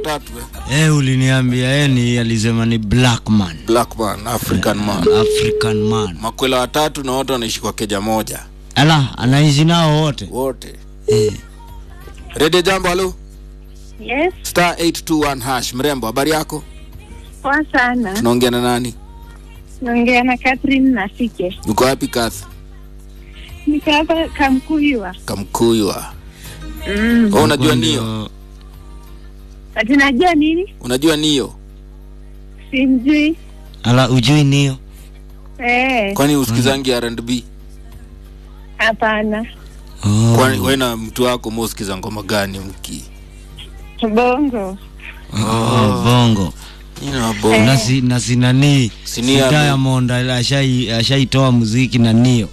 watatu eh? Eh, uliniambia yeye ni alisema ni black man, black man african man African man. makwela watatu na wote wanaishi kwa keja moja Ala, anaishi nao wote. wote Eh. redio jambo halo Yes, star 821 hash mrembo habari yako poa sana. tunaongea na nani Naongea na Catherine Nasike. uko wapi kath Niko hapa Kamkuywa. kamkuywa Mm. oh, unajua Ndio. nio Ati najua nini? unajua nio Simjui. Ala, ujui nio? Eh, kwani usikizangi R&B hapana. Oh. kwani we na mtu wako musikiza ngoma gani mki Bongo. Oh, bongo. ina bo Na si na si nani? Si Si Nia- Diamond ashai ashaitoa muziki na nio.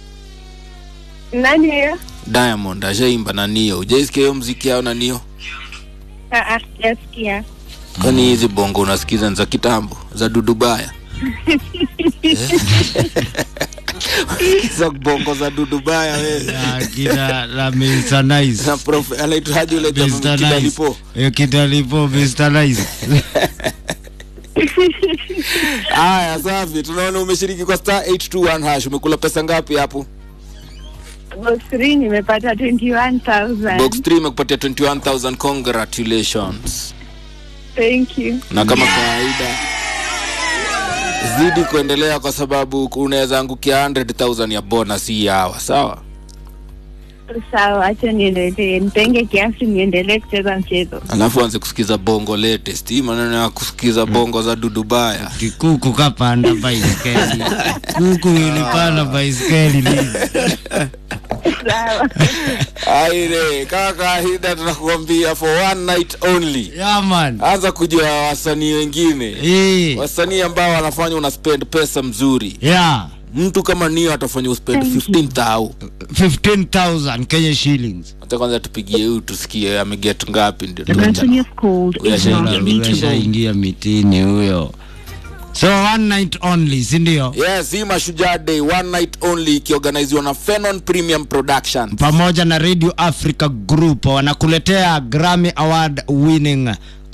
Nani hiyo? diamond ashaimba na nio ujaisikia hiyo mziki yao na nio Ah, ah, yasikia. kwani hizi bongo unasikiza ni za kitambo za dudubaya za bongo za dudubaya wewe Ya kina la Mr. Nice. na prof anaitwaje ule jamaa Mr. Nice. kidalipo Eh, kitalipo Mr. Nice. haya safi tunaona umeshiriki kwa star 821 hash umekula pesa ngapi hapo Box 3 nimepata 21,000. box 3 imekupatia 21000 congratulations Thank you. na kama kawaida zidi kuendelea kwa sababu unaweza angukia 100000 ya bonus hii hawa sawa Sawa, acha niendelee. Nitenge kiasi niendelee kucheza mchezo. alafu anze kusikiza bongo latest hii maneno ya kusikiza bongo za dudubaya Kikuku kapanda baiskeli. Kuku ilipanda baiskeli lini? Sawa. aire kama kawaida tunakuambia for one night only Yeah man. anza kujua wasanii wengine Eh. wasanii ambao wanafanya una spend pesa mzuri Yeah. mtu kama nio atafanya uspend 15000 15,000 Kenya shillings. hata kwanza tupigie huyu tusikie ameget ngapi ndio The person you have called Huyu is not ashaingia reachable. Ameshaingia mitini huyo. So one night only, si ndio? yes hii mashujaa day one night only ikiorganiziwa na fenon premium production Pamoja na Radio Africa Group wanakuletea Grammy Award winning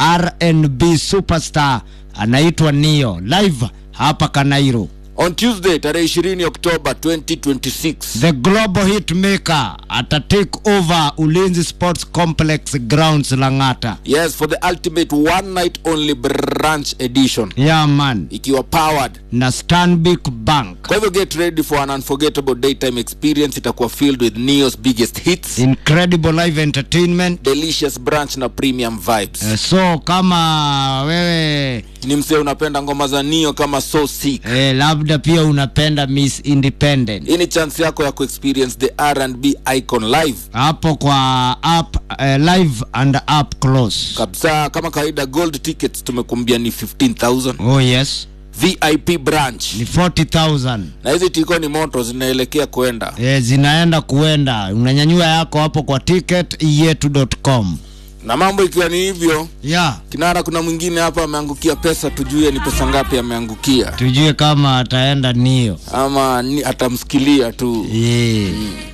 R&B superstar anaitwa Nio live hapa Kanairo. on tuesday tarehe 20 oktoba 2026 The global hit maker ata take over Ulinzi Sports Complex grounds Lang'ata. yes for the ultimate one night only branch edition Yeah man. ikiwa powered Na Stanbic Bank. kwa hivyo get ready for an unforgettable daytime experience itakuwa filled with neos biggest hits Incredible live entertainment. delicious branch na premium vibes Eh, So kama wewe ni msee unapenda ngoma za nio kama so sick eh, labda pia unapenda Miss Independent hii ni chance yako ya kuexperience the r&b icon live hapo kwa app eh, live and up close. kabisa kama kawaida gold tickets tumekuambia ni 15000 Oh yes, vip branch ni 40,000 na hizi tiko ni moto zinaelekea kwenda eh, zinaenda kuenda, unanyanyua yako hapo kwa ticket yetu.com. na mambo ikiwa ni hivyo Yeah, kinara kuna mwingine hapa ameangukia pesa tujue ni pesa ngapi ameangukia tujue kama ataenda nio ama ni, atamsikilia tu yeah.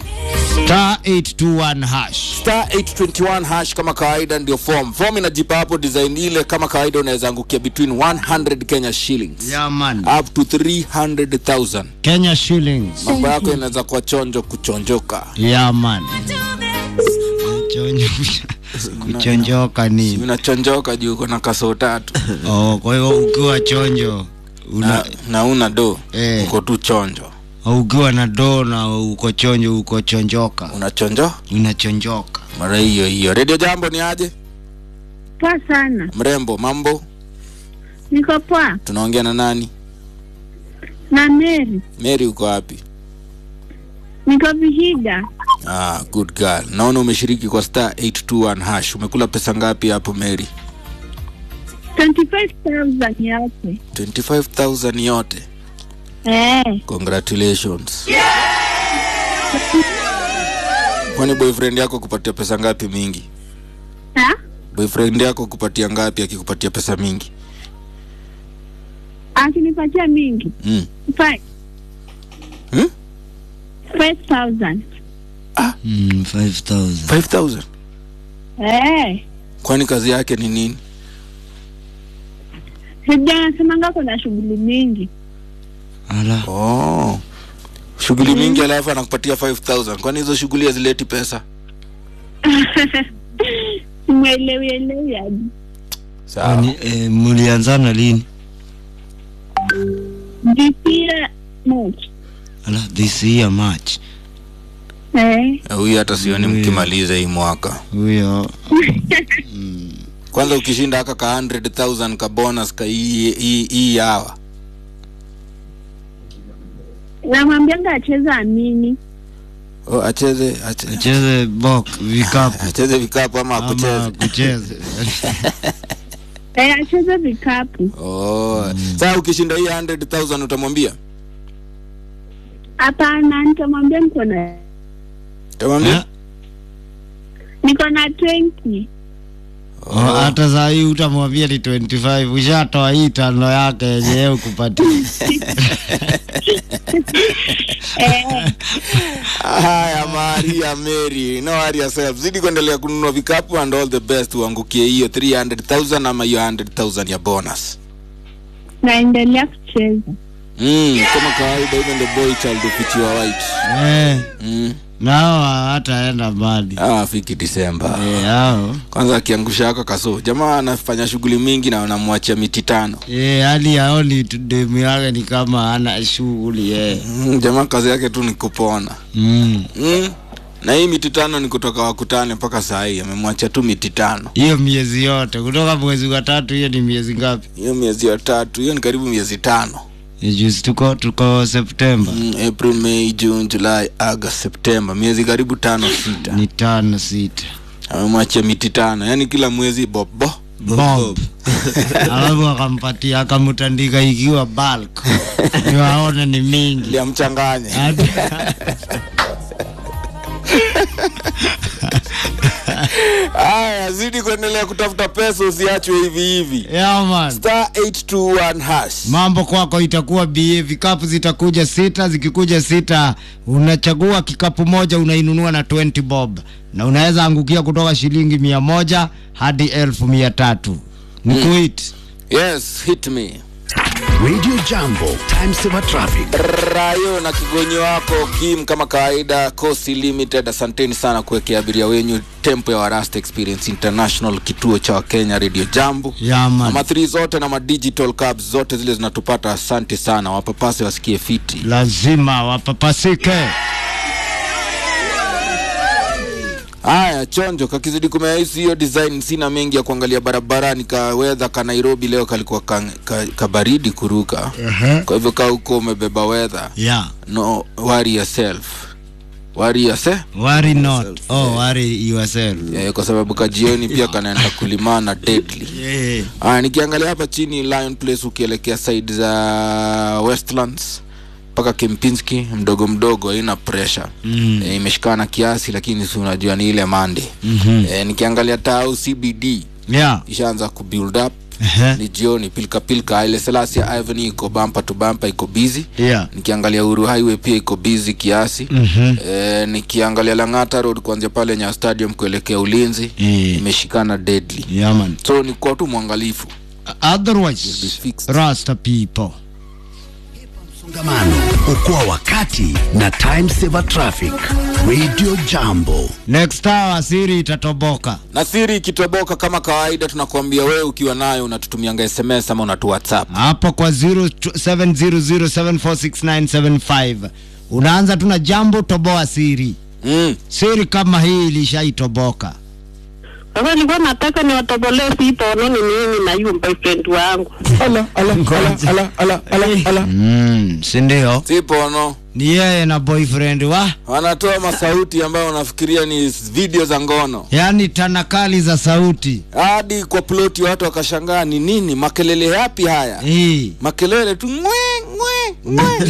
star 821 hash star 821 hash kama kawaida ndio form form inajipa hapo design ile kama kawaida unaweza angukia between 100 kenya shillings yeah, man. up to 300000 Kenya shillings mambo yako inaweza kuwa chonjo kuchonjoka yeah, man. Chonjo- kuchonjoka ni unachonjoka juu uko na kasoo tatu oh, kwa hivyo ukiwa chonjo una, na, na una do Eh. uko tu chonjo ukiwa na doo na uko chonjo uko chonjoka unachonjo unachonjoka mara hiyo hiyo redio jambo ni aje Poa sana. mrembo mambo Niko poa. tunaongea na nani Na Mary. mary uko wapi Niko Vihiga. ah, good girl naona umeshiriki kwa star 821 hash umekula pesa ngapi hapo mary 25,000 yote. 25000 yote Eh, congratulations kwani boyfriend yako kupatia pesa ngapi mingi ha? boyfriend yako kupatia ngapi akikupatia pesa mingi Akinipatia mingi. mm. Five. Hmm? 5,000. mm, 5000 5000 Eh, kwani kazi yake ni nini Sijasemanga kuna shughuli mingi. ala oh. shughuli mingi alafu anakupatia 5000 kwani hizo shughuli hazileti pesa Mwelewi elewi hadi. sawa Kwani, eh, mlianzana lini Jipia moch. ala this year march Eh. huyu hata sioni mkimaliza hii mwaka huyo kwanza ukishinda aka ka 100000 ka bonus ka hii hii- hii hawa Namwambianga acheze amini. oh, acheze ache, acheze bok vikapu acheze vikapu ama ama akucheze kucheze Eh, acheze vikapu. oh. saa ukishinda hii 100000 utamwambia Hapana, nitamwambia niko na utamwambia Eh? niko na 20. Oh, hata saa hii utamwambia ni 25 ushatoa hii tano yake yenyewe ukupatia Eh, haya maria mary no worry yourself zidi kuendelea kununua vikapu and all the best uangukie hiyo 300000 ama hiyo 100000 ya bonus naendelea kucheza. mm, kama kawaida even the boy child ufichiwa white eh, mm. nao hataenda mbali ah, afiki disemba eh, hao kwanza akiangusha hako kaso jamaa anafanya shughuli mingi na wanamwachia miti tano eh, hali yaoni tu demu yake ni kama ana shughuli eh. mm, jamaa kazi yake tu ni kupona mm. mm. na hii miti tano ni kutoka wakutane mpaka saa hii amemwacha tu miti tano hiyo miezi yote kutoka mwezi wa tatu hiyo ni miezi ngapi hiyo miezi ya tatu hiyo ni karibu miezi tano Eh, juzi tuko tuko septemba mm, april may june july august september miezi karibu tano sita ni tano sita amemwachia miti tano yaani kila mwezi bobo bob alafu akampatia akamtandika ikiwa bulk ndio aone ni mingi liamchanganye Hata- haya zidi kuendelea kutafuta pesa usiachwe hivi hivi Yeah, man. star 821 hash mambo kwako itakuwa ba vikapu zitakuja sita zikikuja sita unachagua kikapu moja unainunua na 20 bob na unaweza angukia kutoka shilingi mia moja hadi elfu mia tatu ni kuit yes hit me Radio Jambo, time saver traffic. rayo na kigonyi wako kim kama kawaida cosi limited asanteni sana kuwekea abiria wenyu tempo ya warasta experience international kituo cha wakenya radio jambo yaman ama 3 zote na madigital cabs zote zile zinatupata asante sana wapapase wasikie fiti lazima wapapasike haya chonjo kakizidi kumeaisi hiyo design sina mengi ya kuangalia barabarani ka wedha ka nairobi leo kalikuwa ka, ka, kabaridi kuruka kwa hivyo kaa huko umebeba wedha yeah no worry yourself worry yourself worry not oh worry yourself yeah, kwa sababu kajioni pia kanaenda kulimana deadly yeah. Aya, nikiangalia hapa chini Lion Place ukielekea side za Westlands mpaka Kempinski mdogo mdogo haina pressure Mm. e, imeshikana kiasi lakini si unajua ni ile mande Mhm. e, nikiangalia tau CBD yeah ishaanza kubuild up Ehe. ni jioni pilka pilka ile Selassie Avenue iko bumper to bumper iko busy yeah nikiangalia Uhuru Highway pia iko busy kiasi Mhm. e, nikiangalia Lang'ata Road kuanzia pale Nyayo Stadium kuelekea Ulinzi Eh. imeshikana deadly yeah man so ni kwa tu mwangalifu otherwise fixed. rasta people Msongamano, okoa wakati na time saver traffic. Radio Jambo. next hour siri itatoboka na siri ikitoboka kama kawaida tunakuambia wewe ukiwa nayo unatutumianga sms ama unatu whatsapp hapo kwa 0700746975 unaanza tuna jambo toboa siri mm. siri kama hii ilishaitoboka Sasa nilikuwa nataka niwatobolee sipono ni mimi na yule boyfriend wangu. mm, sindio sipono ni yeye na boyfriend wa wanatoa masauti ambayo unafikiria ni video za ngono yaani tanakali za sauti hadi kwa ploti watu wakashangaa ni nini makelele yapi haya hii makelele tu ngwe ngwe ngwe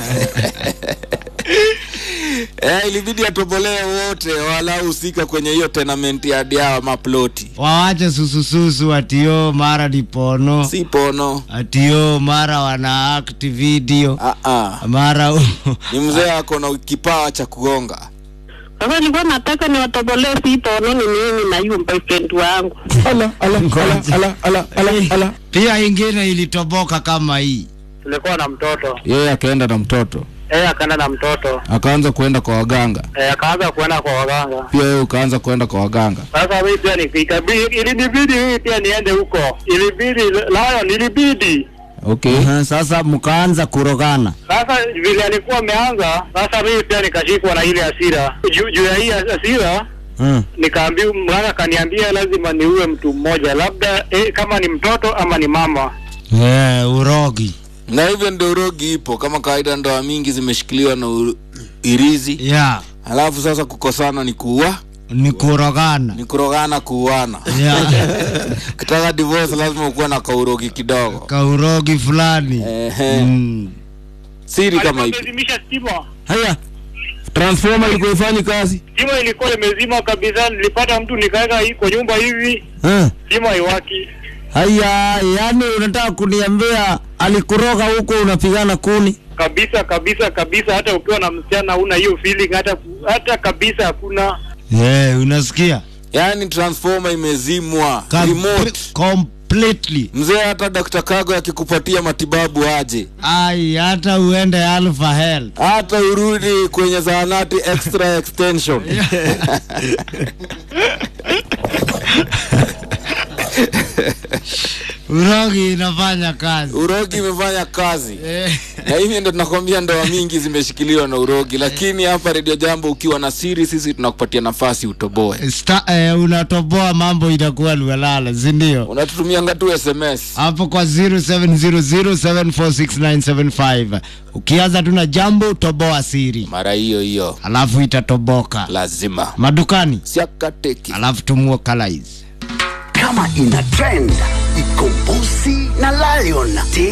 eh, ilibidi atobolee wote walahusika kwenye hiyo tenament ya diawa maploti wawache susususu atio mara ni pono si pono atio mara wana act video ah, ah. mara ni mzee ako na kipawa cha kugonga Sasa nilikuwa nataka niwatobolee sipono ni mimi na yule boyfriend wangu. ala ala ala ala ala ala ala pia ingine ilitoboka kama hii tulikuwa na mtoto yeye akaenda na mtoto yeye akaenda na mtoto akaanza kuenda kwa waganga eh, akaanza kuenda kwa waganga pia wewe ukaanza kuenda kwa waganga sasa mimi pia nikabidi ilinibidi mimi pia niende huko ilibidi Lion ilibidi okay uh-huh. sasa mkaanza kurogana sasa vile alikuwa ameanza sasa mimi pia nikashikwa na ile hasira juu juu ya hii hasira hmm. nikaambiwa mganga akaniambia lazima niue mtu mmoja labda eh, kama ni mtoto ama ni mama yeah, urogi na hivyo ndio urogi ipo kama kawaida ndoa mingi zimeshikiliwa na uru- irizi yeah. alafu sasa kukosana ni kuua ni kurogana ni kurogana kuuana yeah. ukitaka divorce lazima ukuwe na kaurogi kidogo kaurogi fulani Ehe. mm. siri kama ipi Alipozimisha stima haya transformer ilikuwa ifanyi kazi stima ilikuwa imezima kabisa nilipata mtu nikaweka hii kwa nyumba hivi huh? stima haiwaki haya yani unataka kuniambia alikuroga huko unapigana kuni kabisa kabisa kabisa hata ukiwa na msichana una hiyo feeling hata hata kabisa hakuna yeah, unasikia yaani transformer imezimwa Kam- remote completely mzee hata Dr. Kago akikupatia matibabu aje ai hata uende alpha health hata urudi kwenye zahanati extra extension urogi inafanya kazi urogi imefanya kazi Eh, na hivi ndo tunakwambia ndoa mingi zimeshikiliwa na urogi lakini hapa redio jambo ukiwa na siri sisi tunakupatia nafasi utoboe sta, eh, unatoboa mambo itakuwa luelala sindio unatutumianga tu sms hapo kwa 0700746975 ukianza tu na jambo toboa siri mara hiyo hiyo alafu itatoboka lazima madukani siakateki alafu tumue kalais kama ina trend iko Bossy na Lion.